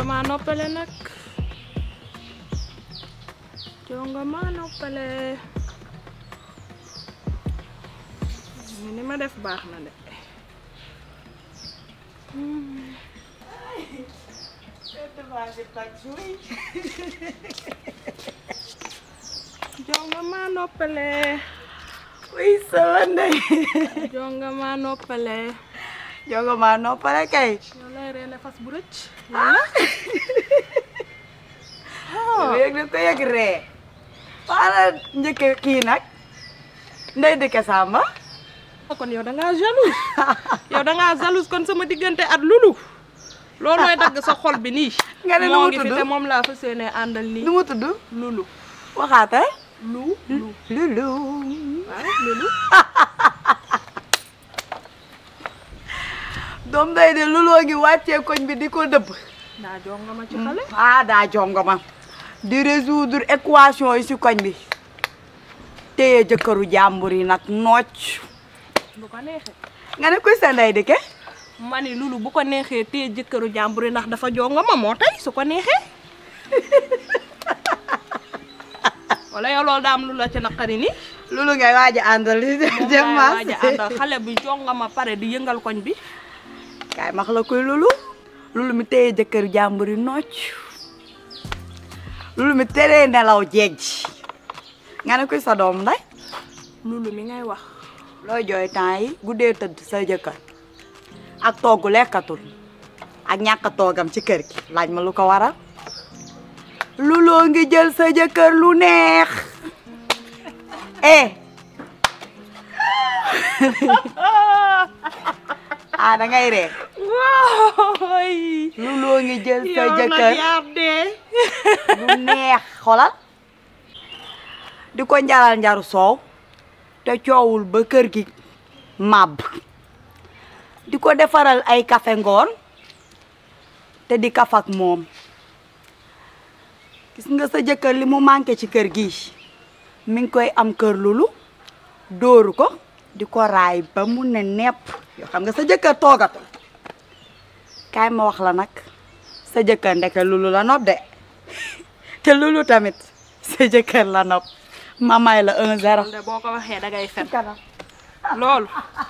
maa noppale nag jonga maa noppale ni ma def baax na de jonga maa noppale uy sama ndey jonga maa noppale jonga maa noppale kay yow lay reene fas bu rëcc yëg na ko yëg ree waala njëkk kii nag ndey dëkk Samba kon yow da ngaa jalouse yow da ngaa jalouse kon sama diggante at lulu loolooy dagg sa xol bi nii nga ne nu moo mu ngi fi tudd te moom laa fas yéene àndal nii nu mu tudd lulu waxaata lu lu lulu waaw lulu doom day de luloo ngi wàccee koñ bi di ko dëbb daa jonga ma ci xale ah daa jongoma di résoudre équation yi si koñ bi téye jëkkëru jàmbur yi nag nooc bu ko neexee nga ne kuy sa ndey dëkke ma ni lulu bu ko neexee téye jëkkëru jàmbur yi ndax dafa jonga ma moo tey su ko neexee wala yow loolu daa am lu la ci naqari ni lulu ngay waaj a àndal di moom dem laay mas waaj a àndal xale bi jonga ma pare di yëngal koñ bi kaay max la koy lulu lulu mi téye jëkkëru jàmbur yi nooc lulu mi teree nelaw jeeg ji nga ne kuy sa doom nday lulu mi ngay wax looy jooy temps yi guddee tëdd sa jëkkër ak togg lekkatul ak ñàkk toogam ci kër gi laaj ma lu ko waral luloo ngi jël sa jëkkër lu neex eh ah da ngay ree waay luloo ngi jël sa yow nag jëkkër yaa dee lu neex xolal di ko njaral njaru soow te coowul ba kër gi màbb di ko defaral ay kafe ngoon te di kaf ak moom gis nga sa jëkkër li mu manqué ci kër gi mi ngi koy am kër lulu dóoru ko di ko raay ba mu ne nepp yoo xam nga sa jëkkër toogatul kaay ma wax la nag sa jëkkër ndeke lulu la nopp de te lulu tamit sa jëkkër la nopp ma may la un zéro de boo ko waxee da ngay fen loolu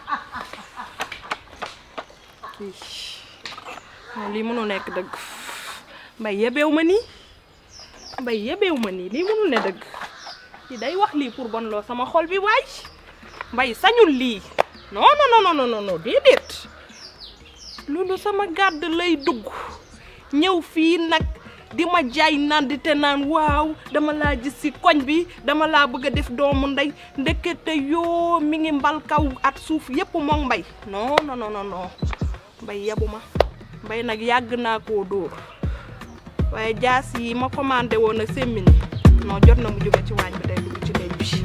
moom lii mënu nekk dëgg mbay yebeew ma nii mbay yebeew ma nii lii mënu ne dëgg ci day wax lii pour bon loo sama xol bi waay mbay sañul lii non non non non non non déedéet loolu sama gàdd lay dugg ñëw fii nag di ma jaay naan di te naan waaw dama laa gis ci koñ bi dama laa bëgg a def doomu ndey ndekete yoo mi ngi mbal kaw at suuf yépp moom mbay non non non non mbay yebu ma mbay nag yàgg naa koo dóor waaye jaas yi ma commandé woon a semmini non jot na mu jóge ci waañ bi day dugg ci néeg bi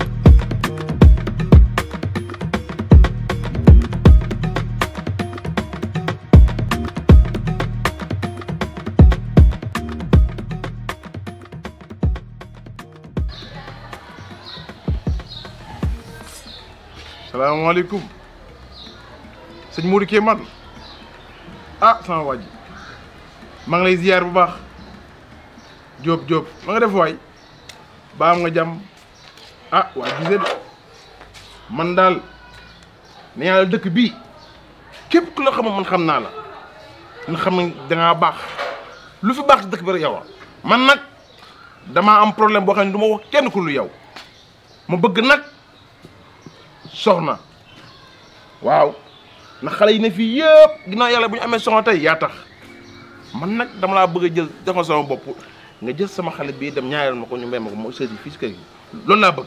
salaamaaleykum sëñ Modou Ké man ah sama waaj maa ngi lay ziar bu baax Diop Diop ma nga def waay ba am nga jàmm ah waa gisee de man daal ne yàlla dëkk bii képp ku la xamul man xam naa la nga xam ne dangaa baax lu fi baax ci dëkk bi rek yow a man nag damaa am problème boo xam ne du ma wax kenn ku lu yow ma bëgg nag soxna waaw ndax xale yi ne fii yëpp ginnaaw yàlla bu ñu amee soxna tey yaa tax man nag dama laa bëgg a jël jox ma sama bopp nga jël sama xale bii dem ñaareel ma ko ñu mbéy ma ko mooy sëy fii si kër gi loolu laa bëgg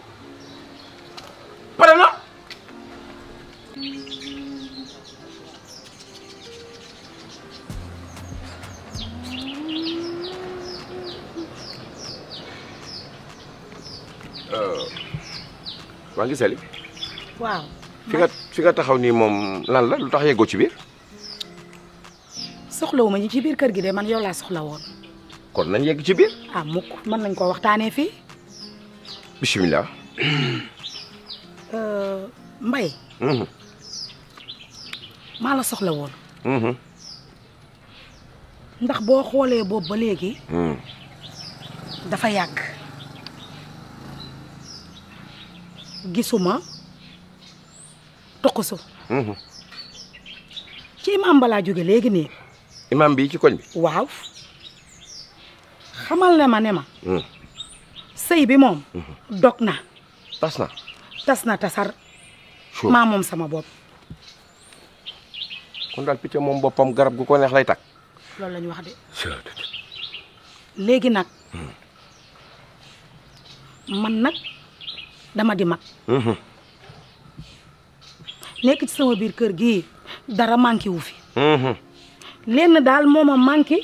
pare na. waa ngi seli waaw fi nga fi nga taxaw nii moom lan la lu tax yeggoo ci biir soxlawu ma ñi ci biir kër gi de man yow laa soxla woon kon nañ yegg ci biir ah mukk mën nañ koo waxtaanee fii bisimilah. mbay Mhm, maa la soxla woon mhm. ndax boo xoolee boobu ba léegi dafa yàgg gisuma toqusu ci imaam balaa jóge léegi nii imam bi ci koñ bi waaw xamal ne ma ne ma sëy bi moom dog na tas na tas na tasar Sure. maa moom sama bopp kon daal picc moom boppam garab gu ko neex lay takk loolu la ñu wax de léegi nag man nag dama di mag nekk ci sama biir kër gii dara manqué wu fi lenn daal moo ma manqué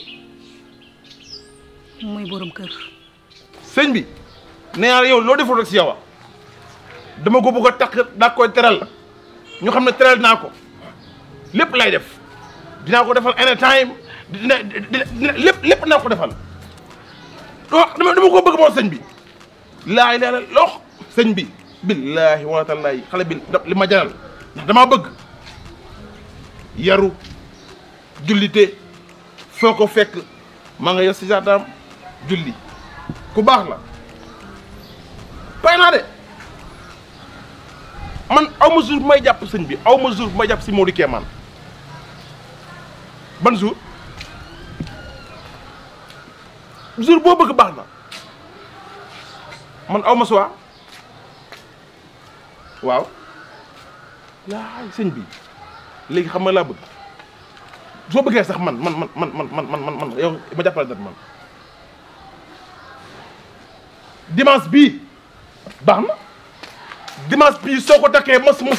muy borom kër sëñ bi nee naa la yow loo deful rek si yow a dama ko bëgg a takk daa koy teral ñu xam ne teral naa ko lépp lay def dinaa ko defal anytime dina dina dina lépp lépp naa ko defal doo dama dama ko bëgg moom sëñ bi laay la lox sëñ bi billaahi wa taalaahi xale bi da- li ma jaral ndax damaa bëgg yaru jullite foo ko fekk maa nga yor si jardin julli ku baax la pay naa de man aw ma jour bu may jàpp sëñ bi aw ma jour bu may jàpp si Modou Kéemaan ban jour jour boo bëgg baax na man aw ma suwaa waaw laay sëñ bi léegi xam nga laa bëgg soo bëggee sax man man man man man man man man man yow ma jàppale dat man dimanche bii baax na dimanche bii soo ko takkee mos mos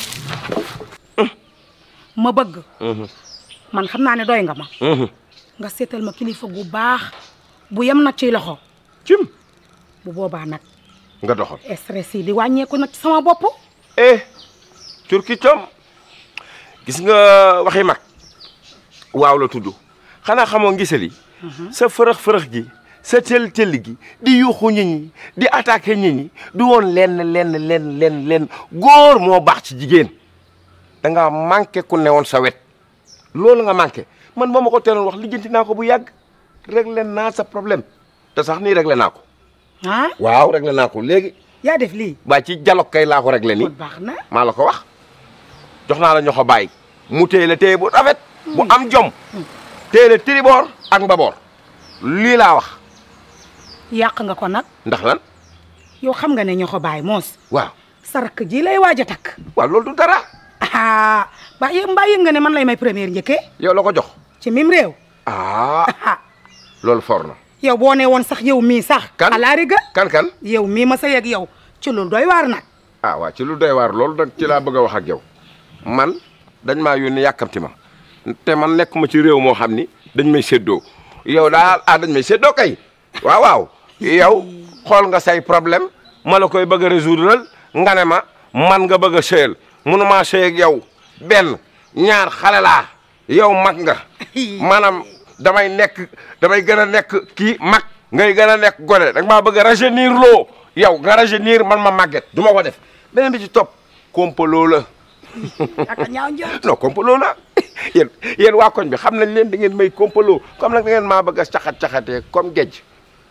ma bëgg man xam naa ne doy nga ma nga seetal ma kilifa gu baax bu yem nag ciy loxo cim bu boobaa nag nga doxal stress yi di wàññeeku nag ci sama bopp eh turki com gis nga waxi mag waaw la tudd xanaa xamoo ngisali sa fërëx-fërëx gi sa tel tel gi di yuuxu nit ñi di attaqué nit ñi du woon lenn lenn lenn lenn lenn góor moo baax ci jigéen da nga manqué ku newoon sa wet loolu nga manqué man moo ma ko teeloon wax lijjanti naa ko bu yàgg réglé naa sa problème te sax nii réglé naa ko ah waaw réglé naa ko léegi yaa def lii waa ci dialogue kay laa ko réglé nii kon baax na maa la ko wax jox naa la ñoxo bàyyi mu téye la téye bu rafet bu am jom téye la tiriboor ak mbaboor lii laa wax yàq nga ko nag ndax lan yow xam nga ne ñoo ko bàyyi moos waaw sarak ji lay waaj a takk waaw loolu du dara ah ba yë mbaa yëg nga ne man lay may première njëkkee yow la ko jox ci mim réew ah ah loolu for na yow boo ne woon sax yow mii sax Kan? alaari ga kan kan yow mii ma sa yeg yow ci loolu doy waar nag ah waaw ci lu doy waar loolu nag ci laa bëgg a wax ak yow man dañ maa yónni yàkkamti ma te man nekkuma ci réew moo xam ni dañ may séddoo yow daal ah dañ may séddoo kay waaw waaw yow xool nga say problème ma la koy bëgg a résoudre nga ne ma man nga bëgg a sëyal mënumaa sëy ak yow benn ñaar xale laa yow mag nga maanaam damay nekk damay gën a nekk kii mag ngay gën a nekk gone da nga maa bëgg a rajeunir loo yow nga rajeunir man ma màgget du ma ko def beneen bi ci topp kompaloo la ak ñaaw njort non kompaloo la yéen yéen waa koñ bi xam nañ leen da ngeen may kompaloo comme nag da ngeen maa bëgg a caxat-caxatee comme géej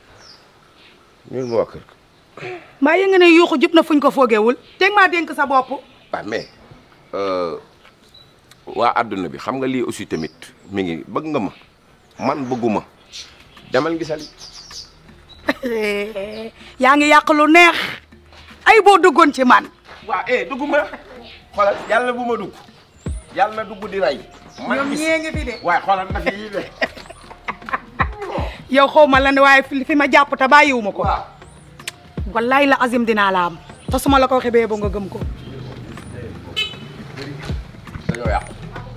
ñun ma waa kër ga mbaa yëg nga ne yuuxu jub na fuñ ko foogewul teg maa dénk sa bopp waaw mais waa adduna bi xam nga lii aussi tamit mi ngi bëgg nga ma man bëgguma demal gisali yaa ngi yàq lu neex ay boo duggoon ci man waaw eh dugguma xoolal yàlla bu ma dugg yàlla na dugg di rey man ñoom gis ñee ngi fi de waaye xoolal na fi yii de yow xaw ma lan waaye fi fi ma jàpp te bàyyiwu ma ko waaw wallaay la azim dinaa la am te su ma la ko waxee bee ba nga gëm ko dañoo yàqu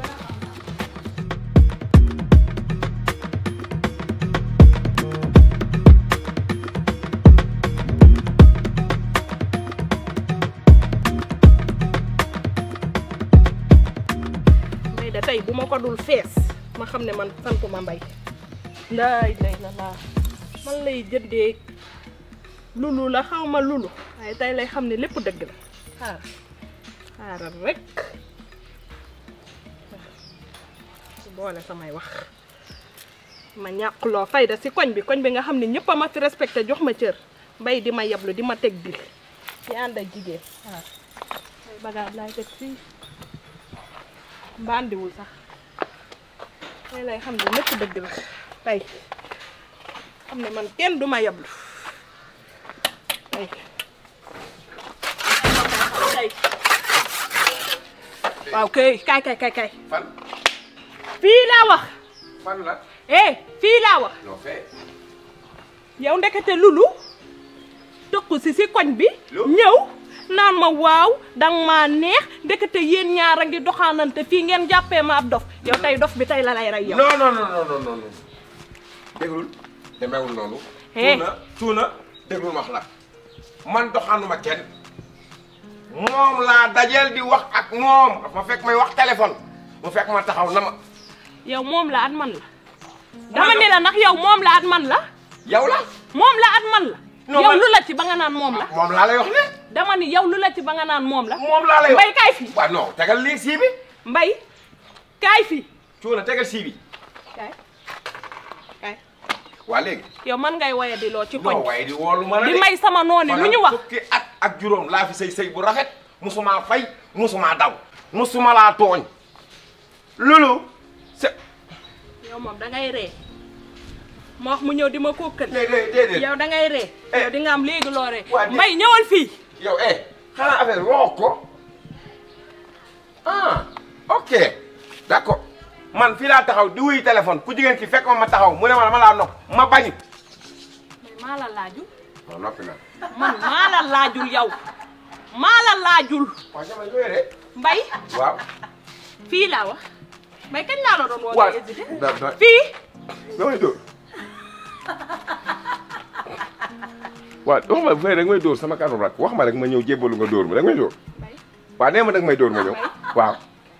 mbay da tey bu ma ko dul fees ma xam ne man santuma mbay ndaay lay la laa man lay jëndee lulu la xaw ma lulu waaye tey lay xam ne lépp dëgg la xaar xaaral rek boole samay wax ma ñàkkuloo fayda si koñ bi koñ bi nga xam ne ñëpp a ma fi respecté jox ma cër mbay di ma yablu di ma teg dil ci ànd ak jigéen waaw ay bagage laay teg fii mbandiwul sax tey lay xam ne lépp dëgg la tey xam ne man kenn du ma yablu tey tey waaw kay kay kay kay kay fan fii laa wax fan la eh fii laa wax non fee yow ndekete lulu tokku si si koñ bi Lu? ñëw naan ma waaw dang maa neex ndekete yéen ñaar a ngi doxaanante fii ngeen jàppee ma ab dof yow tey dof bi tey la lay rey yow non non non non non non non déglul demeewul noonu Eh. tuuna tuuna déglul wax la man doxaanuma kenn moom laa dajeel di wax ak moom dafa ma fekk may wax téléphone mu fekk ma taxaw na ma yow moom la at man la dama ne la ndax yow moom la at man la yow la moom la at man la Non, yow man- lu la ci ba nga naan moom la moom laa lay wax ne dama ni yow lu la ci ba nga naan moom la moom laa lay wax mbay kaay fi waaw non tegal lii sii bi mbay kaay fi tuuna tegal sii bi kaay kaay waa léegi yow man ngay waye di loo ci koñ non waaye di woolu ma la di de. may sama noonu lu ñu wax fukki at ak juróom laa fi sëy sëy bu rafet musuma fay musuma daw musuma laa tooñ loolu c'est yow moom da ngay ree ma wax mu ñëw di ma kókkal déedéet déedéet yow da ngay ree Eh. yow di nga am léegi loo ree Waa, di- mbay ñëwal fii yow eh xanaa affaire waxoo ko ah ok d'accord man fii laa taxaw di wuy téléphone ku jigéen ki fekk ma ma taxaw mu ne ma dama laa nopp ma bañ mais maa la laajul non noppi na man maa la laajul yow maa la laajul waaw sama yooyu de mbay waaw fii laa wax mbay kañ laa la doon woo waaw nga hésité da da fii damay dóor waaw wax ma bu fekkee da nga may dóor sama kàddu rak wax ma rek ma ñëw jébbalu nga dóor ma da nga may dóor mbay waaw nee ma da nga may dóor ma ñëw waaw.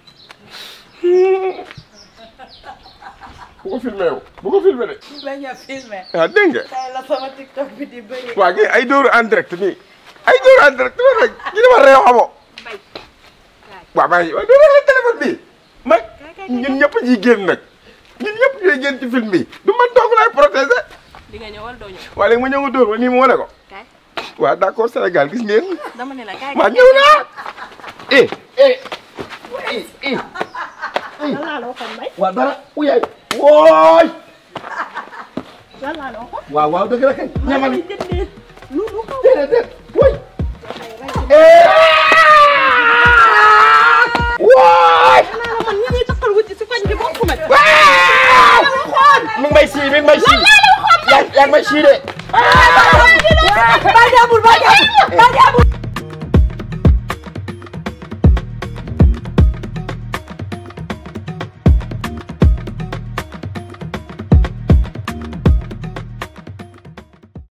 bu ko filmé yow bu ko filmé de. bañ a filmé ah dégg nga. tey la sama tiktok bi di bëri waa kii ay dóoru en direct nii ay dóoru en direct nii rek ñu dama réew xamoo. mbay waaw maa ngi waaw dóoru la téléphone bi ma ñun ñëpp ñuy génn nag ñun ñëpp ñooy génn ci film bi du man dong laay protégé. di nga ñëwal doo ñëw waa léegi ma ñëw nga dóor ma nii mu wane ko. kaay waaw d'accord Sénégal gis ngeen. dama ne la kaay maa ñëw naa. eh eh eh eh. lan laa la waxoon mbay waaw dara uyaay. wooy. lan laa la waxoon waaw waaw dëgg la kay. ñamal may jëndee lu lu ko déedéet déet wooy. wooy. naa la man ñi ñuy taxal wuti si koñ bi bokku ma waaw. mi ngi may sii mi ngi may sii. yaa yaa ngi may sii de. ba jàmbur ba jàmbur ba jàmbur